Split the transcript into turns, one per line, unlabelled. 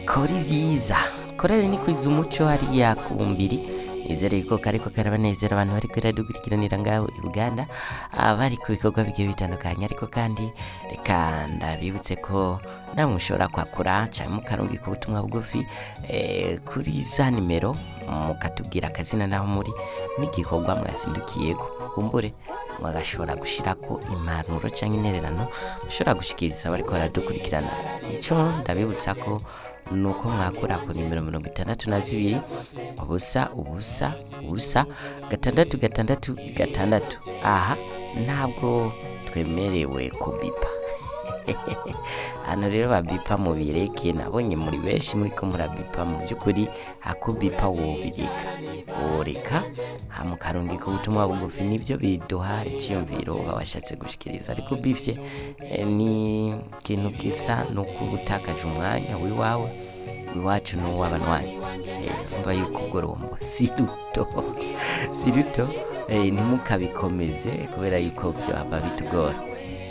kora ibyiza korari ni kwiza umuco hariya ku bumbiri nizere yuko kariko karabanezera abantu bari kuri radiyo gukurikiranira ngaho i buganda ah, bari ku bikorwa bigiye bitandukanye ariko kandi reka ndabibutse ko namwe mushobora kwakura cyane mukarungika ubutumwa bugufi eh, kuri za nimero mukatubwira akazina n'aho muri n'igikorwa mwasindukiyego kumbure mwagashobora gushyira ko impanuro cyangwa intererano mushobora gushyikiriza abari ko baradukurikirana icyo ndabibutsa ko ni uko mwakura ku nimero mirongo itandatu na zibiri ubusa ubusa ubusa gatandatu gatandatu gatandatu aha ntabwo twemerewe kubipa hano rero babipa mu bireke nabonye muri benshi muri ko murabipa mu by'ukuri akubipa wobireka woreka mukarungika ubutumwa bugufi nibyo biduha icyiyumviro babashatse gushyikiriza ariko ubifye eh, ni ikintu kisa ni ukutakaje umwanya w'iwawe iwacu ni uw'abanywanyi Eh, urumva yuko ugorombo si ruto si ruto eh, ntimukabikomeze kubera yuko byaba bitugora